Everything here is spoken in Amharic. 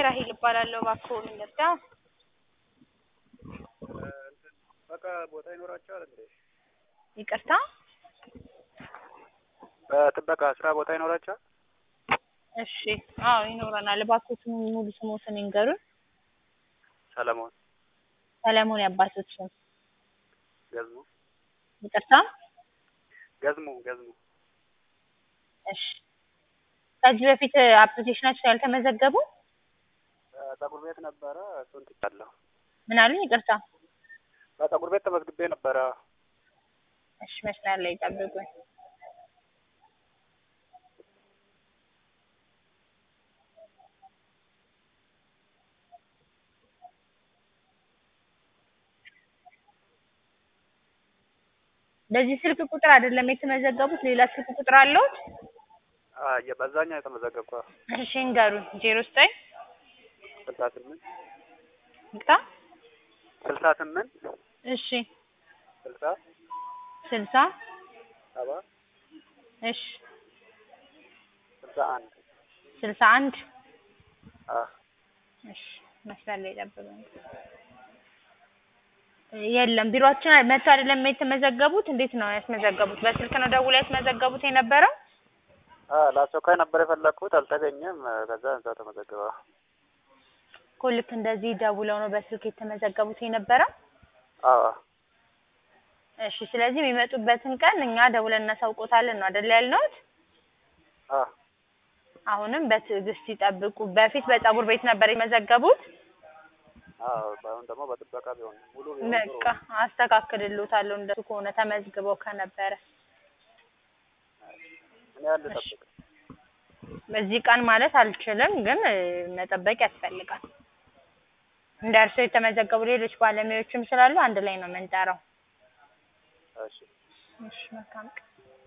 ራሄል እባላለሁ። እባክዎን እንርዳ። በቃ ቦታ ይኖራቸዋል እንዴ? ይቅርታ በጥበቃ ስራ ቦታ ይኖራቸዋል? እሺ፣ አዎ ይኖረናል። እባክዎትን ሙሉ ስሞትን ይንገሩን። ሰለሞን ሰለሞን የአባቶት ስም? ገዝሙ ይቅርታ ገዝሙ ገዝሙ እሺ። ከዚህ በፊት አፕሊኬሽናችን ያልተመዘገቡ ፀጉር ቤት ነበረ እሱን ትቻለሁ። ምን አሉኝ? ይቅርታ በፀጉር ቤት ተመዝግቤ ነበረ። እሺ፣ መስመር ላይ ጠብቁኝ። በዚህ ስልክ ቁጥር አይደለም የተመዘገቡት፣ ሌላ ስልክ ቁጥር አለዎት? አየ በዛኛው የተመዘገብኩ እሺ ይንገሩን። ዜሮ ዘጠኝ ስልሳ ስምንት ይቅርታ ስልሳ ስምንት እሺ ስልሳ ስልሳ ሰባ እሺ ስልሳ አንድ ስልሳ አንድ አ እሺ መስመር ላይ ጠብቁኝ። የለም ቢሮአችን መጥተው አይደለም የተመዘገቡት። እንዴት ነው ያስመዘገቡት? በስልክ ነው ደውለው ያስመዘገቡት የነበረው? አ ለአስቸኳይ ነበር የፈለግኩት አልተገኘም። ከዛ እዛው ተመዘገበ። እኮ ልክ እንደዚህ ደውለው ነው በስልክ የተመዘገቡት የነበረው? አዎ እሺ ስለዚህ የሚመጡበትን ቀን እኛ ደውለን እናሳውቆታለን ነው አይደል ያልነውት? አ አሁንም በትዕግስት ይጠብቁ። በፊት በፀጉር ቤት ነበር የመዘገቡት? አዎ አሁን ደግሞ በጥበቃ ቢሆን ሙሉ ቢሆን ጥሩ በቃ አስተካክልልዎታለሁ እንደሱ ከሆነ ተመዝግበው ከነበረ። ምን ያህል ልጠብቅ? በዚህ ቀን ማለት አልችልም፣ ግን እ መጠበቅ ያስፈልጋል። እንደ እርስዎ የተመዘገቡ ሌሎች ባለሙያዎችም ስላሉ አንድ ላይ ነው የምንጠራው። እሺ እሺ መልካም ቀን።